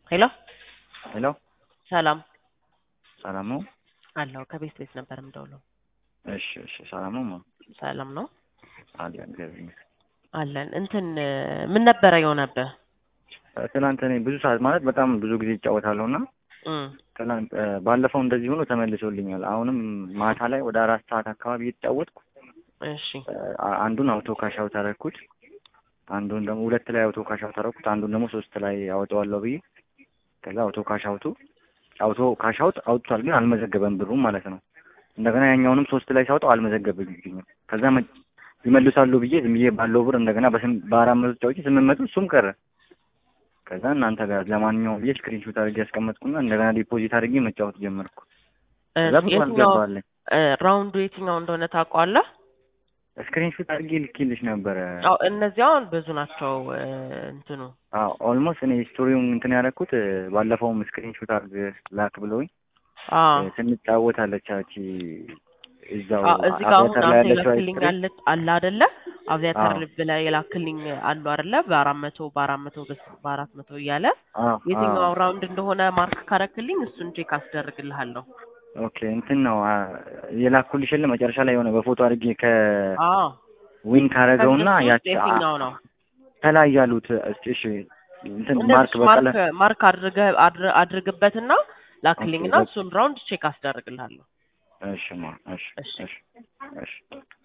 ሄሎ ሄሎ ሰላም ሰላም ነው? አለሁ። ከቤት ቤት ነበር የምደውለው። እሺ እሺ፣ ሰላም ነው? ማ ሰላም ነው አለ እግዚአብሔር ይመስገን። አለን። እንትን ምን ነበረ የሆነብህ? ትናንት እኔ ብዙ ሰዓት ማለት በጣም ብዙ ጊዜ ይጫወታለሁ እና እም፣ ትናንት ባለፈው እንደዚህ ሆኖ ተመልሶልኛል። አሁንም ማታ ላይ ወደ አራት ሰዓት አካባቢ እየተጫወትኩ እሺ አ- አንዱን አውቶ ካሻው ታረኩት፣ አንዱን ደግሞ ሁለት ላይ አውቶ ካሻው ታረኩት፣ አንዱን ደግሞ ሶስት ላይ አወጣዋለሁ ብዬ ከዛ አውቶ ካሻውቱ አውቶ ካሻውት አውጥቷል፣ ግን አልመዘገበም ብሩም ማለት ነው። እንደገና ያኛውንም ሶስት ላይ ሳውጠው አልመዘገበልኝም። ከዛ መ- ይመልሳሉ ብዬ ዝም ብዬ ባለው ብር እንደገና በስም- በአራት መቶ ጫውቼ ስምንት መቶ እሱም ቀረ። ከዛ እናንተ ጋር ለማንኛውም ብዬ ስክሪንሾት አድርጌ ያስቀመጥኩና እንደገና ዲፖዚት አድርጌ መጫወት ጀመርኩ። እ፣ ከዛ ብዙ የትኛው አልገባለኝ። እ፣ ራውንዱ የትኛው እንደሆነ ታውቀዋለህ? ስክሪንሾት አድርጌ ልኬልሽ ነበረ። አዎ እነዚህ አሁን ብዙ ናቸው። እ፣ እንትኑ ኦልሞስት እኔ ስቶሪውን እንትን ያደረኩት ባለፈውም ስክሪንሾት አድርግ ላክ ብለውኝ አዎ እ፣ ስንጫወት አለች ያቺ እዛው አዎ፣ እዚህ ጋር አሁን አቪያተር ላይ አንተ ያለችው የላክልኝ አይስክሪም አለ አለ አይደለ? አቪያተር አዎ። ብለህ የላክልኝ አሉ አይደለ? በአራት መቶ በአራት መቶ በስ- በአራት መቶ እያለ አዎ፣ የትኛው አዎ። ራውንድ እንደሆነ ማርክ ካረክልኝ እሱን ቼክ አስደርግልሃለሁ። ኦኬ እንትን ነው አ፣ የላኩልሽ የለ መጨረሻ ላይ የሆነ በፎቶ አድርጌ ከዊን አዎ ካረገውና ከእነሱ ውስጥ ያቺ አ- የትኛው ነው? ከላይ ያሉት እስቲ እሺ እንትን ማርክ እንደዚህ በቀለ ማርክ ማርክ አድርገህ አድር- አድርግበትና ላክልኝና ኦኬ፣ በቃ። እሱን ራውንድ ቼክ አስደርግልሃለሁ። እሺ ማ እሺ እሺ እሺ እሺ